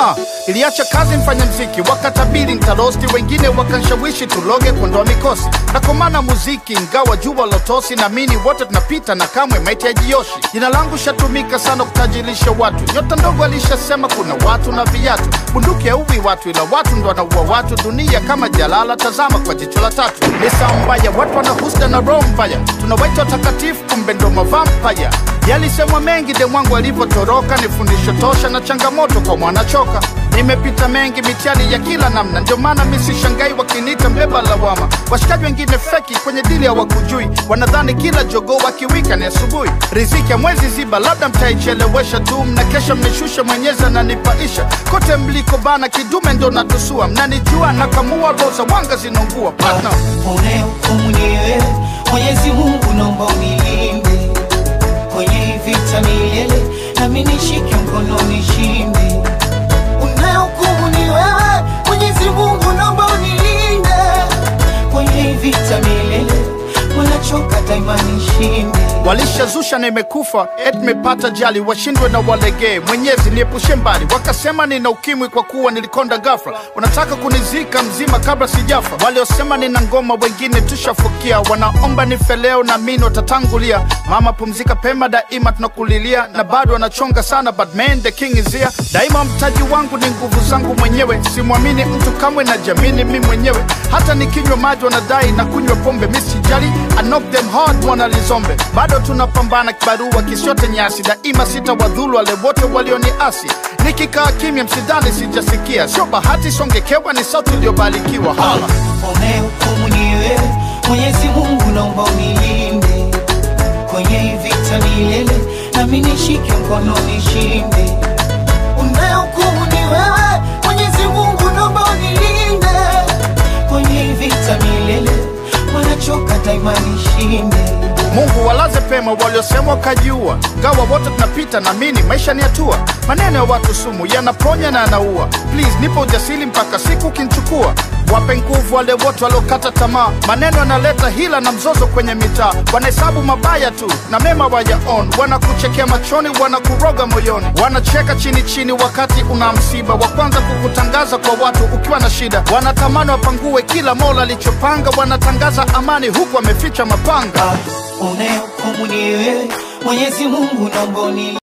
Ah, iliacha kazi mfanya mziki, wakatabiri ntarosti, wengine wakanshawishi tuloge kuondoa mikosi. Nakomana muziki ingawa jua lotosi, naamini wote tunapita na kamwe maiti hajioshi. Jina langu shatumika sana kutajirisha watu, nyota ndogo alishasema kuna watu na viatu. Bunduki hauwi watu, ila watu ndo wanaua watu. Dunia kama jalala, tazama kwa jicho la tatu. Ni saa mbaya, watu wana husda na roho mbaya, tunawaita watakatifu, kumbe ndo mavampaya. Yalisemwa mengi de mwangu alivyotoroka, ni fundisho tosha na changamoto kwa mwanachoka. Nimepita mengi mitihani ya kila namna, ndio maana mi sishangai wakiniita mbeba lawama. Washikaji wengine feki kwenye dili hawakujui, wanadhani kila jogoo wakiwika ni asubuhi. Riziki ya mwezi ziba, labda mtaichelewesha tu, mna kesha mnishusha, mwenyezi ananipaisha. Kote mliko bana, kidume ndo natusua, mnanijua nakamua, roza wanga zinaungua partner. unayehukumu ni wewe Mwenyezi Mungu, naomba unilinde kwenye hii vita milele, nami nishike mkono nishinde. Unayehukumu ni wewe Mwenyezi Mungu, naomba unilinde kwenye hii vita milele, wanachoka daima nishinde. Walishazusha na imekufa et mepata jali, washindwe na walegee. Mwenyezi niepushe mbali, wakasema nina ukimwi kwa kuwa nilikonda ghafla. Wanataka kunizika mzima kabla sijafa. Waliosema nina ngoma, wengine tushafukia. Wanaomba nife leo na mimi watatangulia. Mama pumzika pema, daima tunakulilia, na bado wanachonga sana, but man the king is here. Daima mtaji wangu ni nguvu zangu mwenyewe, simwamini mtu kamwe, na jamini mi mwenyewe. Hata nikinywa maji wanadai na kunywa pombe, mi sijali, I knock them hard, wanalizombe bado tunapambana kibarua kisiote nyasi, daima sitawadhulu wale wote walioniasi. Nikikaa kimya, msidhani sijasikia, sio bahati, songekewa ni sauti iliyobarikiwa. Hala. Unayehukumu ni wewe Mwenyezi Mungu, naomba unilinde kwenye hii vita milele, nami nishike mkono nishinde. Unayehukumu ni wewe Mwenyezi Mungu, naomba unilinde kwenye hii vita milele, wanachoka daima nishinde. Mungu walaze pema waliosema wakajiua, gawa wote tunapita, naamini maisha ni hatua. Maneno ya watu sumu yanaponya na yanaua. Please nipo ujasiri mpaka siku kinchukua. Wape nguvu wale wote waliokata tamaa, maneno yanaleta hila na mzozo kwenye mitaa. Wanahesabu mabaya tu na mema wayaon, wanakuchekea machoni, wanakuroga moyoni, wanacheka chini chini wakati una msiba, wa kwanza kukutangaza kwa watu ukiwa na shida. Wanatamani wapangue kila mola alichopanga, wanatangaza amani huku wameficha mapanga. Unayehukumu ni wewe Mwenyezi Mungu, naomba unilinde